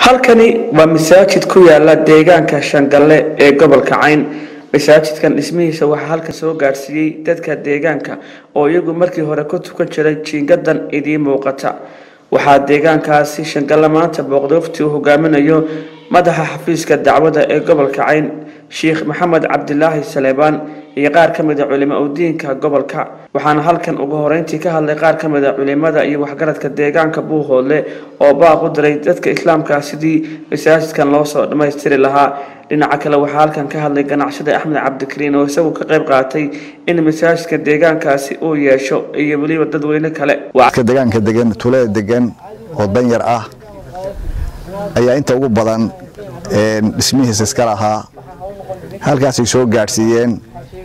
halkani waa masaajid ku yaala deegaanka shangalle ee gobolka cayn masaajidkan dhismihiisa waxaa halkan soo gaadhsiiyey dadka deegaanka oo iyagu markii hore ku tukan jiray jiingadan idiin muuqata waxaa deegaankaasi shangalle maanta booqdooftii uu hogaaminayo madaxa xafiiska dacwada ee gobolka cayn sheikh maxamed cabdilaahi saleebaan iyo qaar ka mid a culimo udiinka gobolka waxaana halkan ugu horeyntii ka hadlay qaar ka mid a culimada iyo waxgaradka deegaanka buuhoodle oo baaq u diray dadka islaamka sidii masaajidkan loo soo dhammaystiri lahaa dhinaca kale waxaa halkan ka hadlay ganacsada axmed cabdikariin oo isagu ka qayb qaatay in masaajidka deegaankaasi uu yeesho iyo weliba dadweyne kale deegaanka degan tuulada degan oo danyar ah ayaa inta ugu badan dhismihiisa iska lahaa halkaasay soo gaadhsiiyeen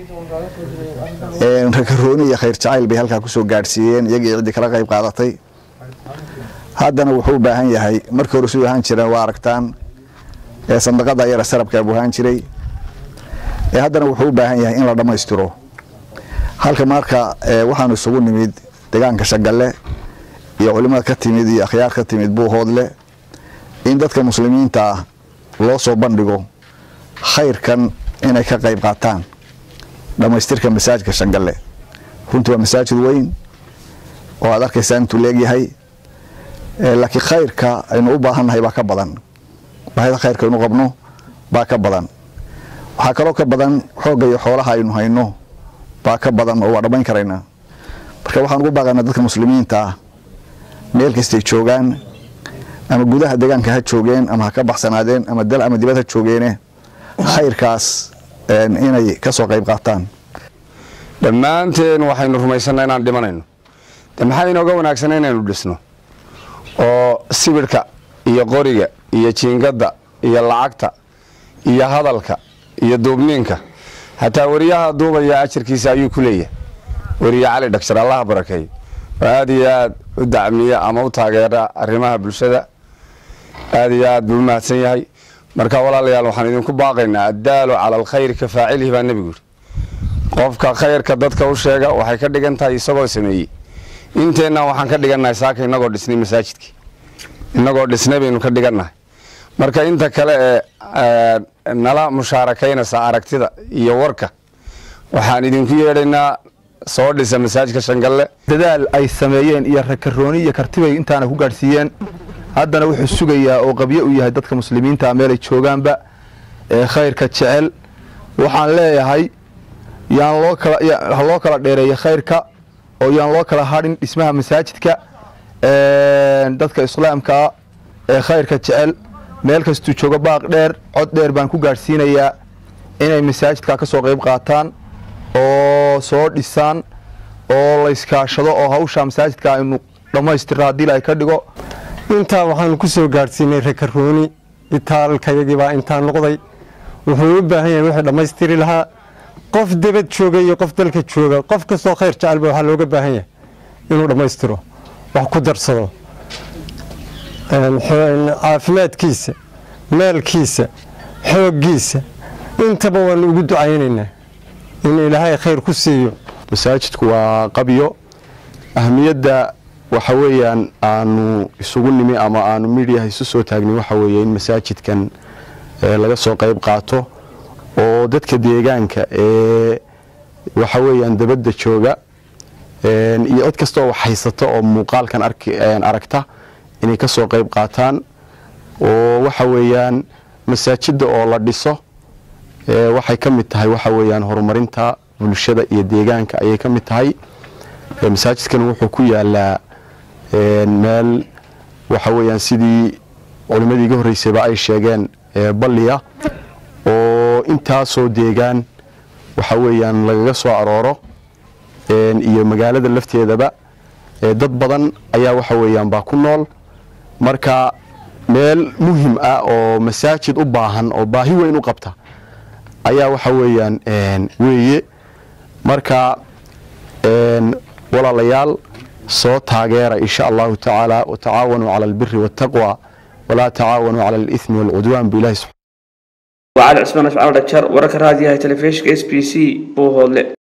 rakarooni iyo khayr jacayl bay halkaa ku soo gaadhsiiyeen iyagii ciddii kala qayb qaadatay haddana wuxuu u baahan yahay markii hore suu ahaan jireen waa aragtaan sandaqada yara sarabkaa buu ahaan jiray haddana wuxuu u baahan yahay in la dhammaystiro halka marka waxaanu isugu nimid deegaanka shagalle iyo culimada ka timid iyo akhyaar ka timid buuhoodle in dadka muslimiinta ah loo soo bandhigo khayrkan inay ka qayb qaataan dhammaystirka masaajidka shangalle runtii waa masaajid weyn oo aad arkaysaan intuu leegyahay laakiin khayrka aynu u baahannahay baa ka badan baahida khayrka aynu qabno baa ka badan waxaa kaloo ka badan xoogga iyo xoolaha aynu hayno baa ka badan oo waa dhammayn karaynaa marka waxaan ugu baaqaynaa dadka muslimiinta ah meel kastay joogaan ama gudaha deegaanka ha joogeen ama ha ka baxsanaadeen ama dal ama dibad ha joogeene khayrkaas inay ka soo qayb qaataan dhammaanteen waxaynu rumaysanaa inaan dhimanayno de maxaa inooga wanaagsana inaynu dhisno oo sibidhka iyo qoriga iyo jiingadda iyo lacagta iyo hadalka iyo duubniinka xataa wariyaha duubaya ajarkiisa ayuu ku leeyahay weriye cali dhagshar allaha barakeeyo oo aad iyo aad u dacmiya ama u taageera arrimaha bulshada aad iyo aad buu u mahadsan yahay marka walaalayaal waxaan idinku baaqaynaa addaalu cala alkhayri ka faacilihi baa nebigu yiri qofka khayrka dadka u sheega waxay ka dhigan tahay isagoo sameeyey inteenna waxaan ka dhigannahay saaka inagoo dhisnay masaajidkii inagoo dhisnay baynu ka dhigannahay marka inta kale ee nala mushaarakaynaysa aragtida iyo warka waxaan idinku yeedhaynaa soo dhisa masaajidka shangalle dadaal ay sameeyeen iyo rakarooni iyo kartibay intaana ku gaadhsiiyeen haddana wuxuu sugayaa oo qabyo u yahay dadka muslimiinta meelay joogaanba ee khayrka jecel waxaan leeyahay yaan loo kala ha loo kala dheereeya khayrka oo yaan loo kala hadhin dhismaha masaajidka dadka islaamkaa ee khayrka jecel meel kastuu joogo baaq dheer cod dheer baan ku gaadhsiinayaa inay masaajidka ka soo qayb qaataan oo soo dhisaan oo layskaashado oo hawsha masaajidka aynu dhammaystira haddii la ka dhigo intaa waxaanu ku soo gaadhsiinay rakarooni itaalkayagiibaa intaa noqday wuxuu u baahan yahay wixii dhammaystiri lahaa qof debad jooga iyo qof dalka jooga qof kastoo khayr jecelba waxaa looga baahan yahay inuu dhammaystiro wax ku darsado caafimaadkiisa maalkiisa xooggiisa intaba waanu ugu ducaynaynaa in ilaahay khayr ku siiyo masaajidku waa qabyo ahmiyadda waxa weeyaan aanu isugu nimi ama aanu midhiyaha isu soo taagni waxa weeye in masaajidkan laga soo qayb qaato oo dadka deegaanka ee waxa weeyaan dabadda jooga iyo cid kastoo wax haysata oo muuqaalkan aragta inay ka soo qayb qaataan oo waxa weeyaan masaajidda oo la dhiso waxay ka mid tahay waxa weeyaan horumarinta bulshada iyo deegaanka ayay ka mid tahay masaajidkan wuxuu ku yaalaa meel waxa weeyaan sidii culimmadii iga horreysayba ay sheegeen balliya oo intaasoo deegaan waxa weeyaan lagaga soo arooro iyo magaalada lafteedaba dad badan ayaa waxa weeyaan baa ku nool marka meel muhim ah oo masaajid u baahan oo baahi weyn u qabta ayaa waxa weeyaan weeye marka walaalayaal soo taageera insha allahu tacaala watacaawanuu cala albiri waataqwa walaa tacaawanuu cala alithmi waalcudwaan bilahi وعلى عثمان أشعار دكتور ورك راديو تلفزيون اس بي سي بوهولي